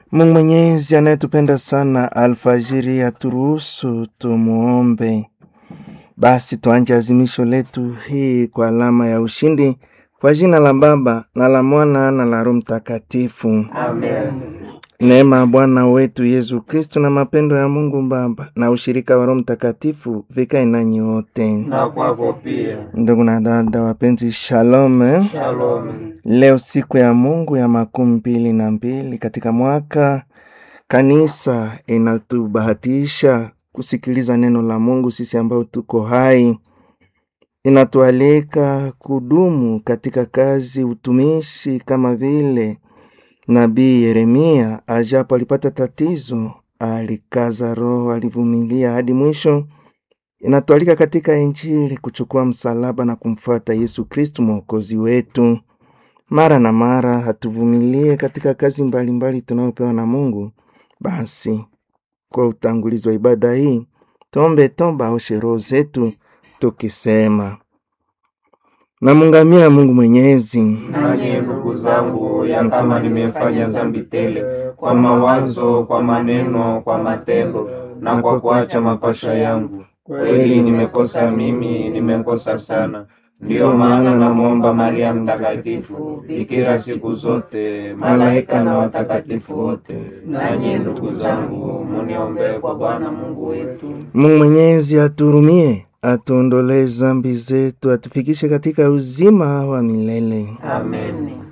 Mungu Mwenyezi anayetupenda sana, alfajiri aturuhusu tumuombe. Basi tuanje azimisho letu hii kwa alama ya ushindi, kwa jina la Baba na la Mwana na la Roho Mtakatifu. Amen. Neema ya Bwana wetu Yesu Kristo na mapendo ya Mungu Baba na ushirika wa Roho Mtakatifu vikae nanyi wote. Na kwako pia. Ndugu na dada wapenzi, shalom. eh? Shalom. Leo siku ya Mungu ya makumi mbili na mbili katika mwaka, kanisa inatubahatisha kusikiliza neno la Mungu. Sisi ambao tuko hai, inatualika kudumu katika kazi, utumishi, kama vile nabii Yeremia ajapo alipata tatizo, alikaza roho, alivumilia hadi mwisho. Inatualika katika Injili kuchukua msalaba na kumfuata Yesu Kristu mwokozi wetu. Mara na mara hatuvumilie katika kazi mbalimbali tunayopewa na Mungu. Basi kwa utangulizi wa ibada hii tuombe toba aoshe roho zetu tukisema: namungamia Mungu Mwenyezi, Nanyi ndugu zangu, ya kama nimefanya dhambi tele kwa mawazo, kwa maneno, kwa matendo na kwa kuacha mapasha yangu, kweli nimekosa mimi, nimekosa sana. Ndiyo maana namwomba Maria Mtakatifu, bikira siku zote, malaika na watakatifu wote, nanyi ndugu zangu, muniombee kwa Bwana Mungu wetu. Mungu Mwenyezi atuhurumie, atuondolee zambi zetu, atufikishe katika uzima wa milele. Amen.